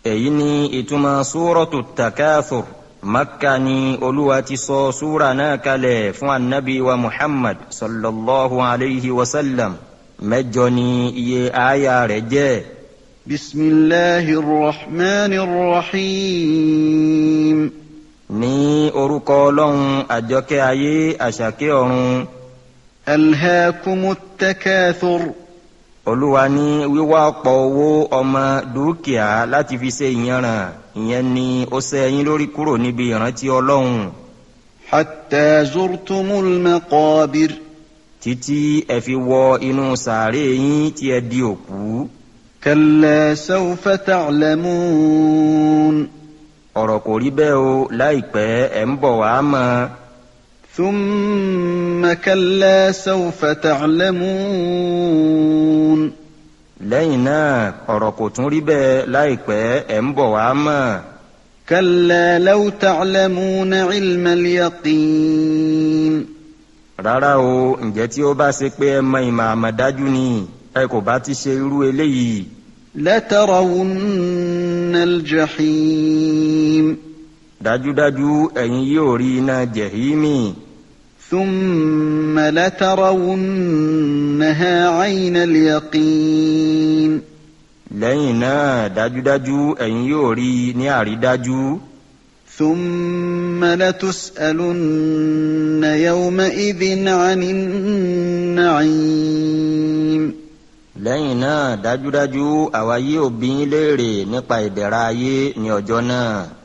èyí ni ìtumọ̀ súrọ̀tù takathur makka ni olúwa ti sọ súra náà kalẹ̀ fún anabi wa muhammad sallallahu alayhi wa sallam mẹ́jọ ni iye aya rẹ̀ jẹ́. بسم الله الرحمن الرحيم ní orúkọ ọlọ́run àjọkẹ́ ayé àṣàkẹ́ ọ̀run ألهاكم التكاثر olúwa ní wíwá ọ̀pọ̀ owó ọmọ dúkìá láti fi ṣe ìyanràn ìyẹn ni ó ṣẹ́ yín lórí kúrò níbi ìrántí ọlọ́run حتى زرتم المقابر títí ẹ fi wọ inú sàárè yín tí ẹ di òkú كلا سوف تعلمون ọ̀rọ̀ kò rí bẹ́ẹ̀ o láìpẹ́ ẹ̀ ń bọ̀ wá mọ́ ثم كلا سوف تعلمون lẹ́yìn náà ọ̀rọ̀ kò tún rí bẹ́ẹ̀ láìpẹ́ ẹ̀ ń bọ̀ wá mọ́ كلا لو تعلمون علم اليقين rárá o ǹjẹ́ tí ó bá ṣe pé ẹ mọ ìmọ̀ àmọ̀dájú ni ẹ kò bá ti ṣe irú eléyìí لترون الجحيم dájúdájú ẹ̀yin yóò rí iná jẹ̀hímì ثم لترونها عين اليقين lẹ́yìn náà dájúdájú ẹ̀yin yóò rí i ní àrídájú ثم لتسألن يومئذ عن النعيم lẹ́yìn náà dájúdájú àwa yóò bi yín léèrè nípa ìdẹ̀ra ayé ní ọjọ́ náà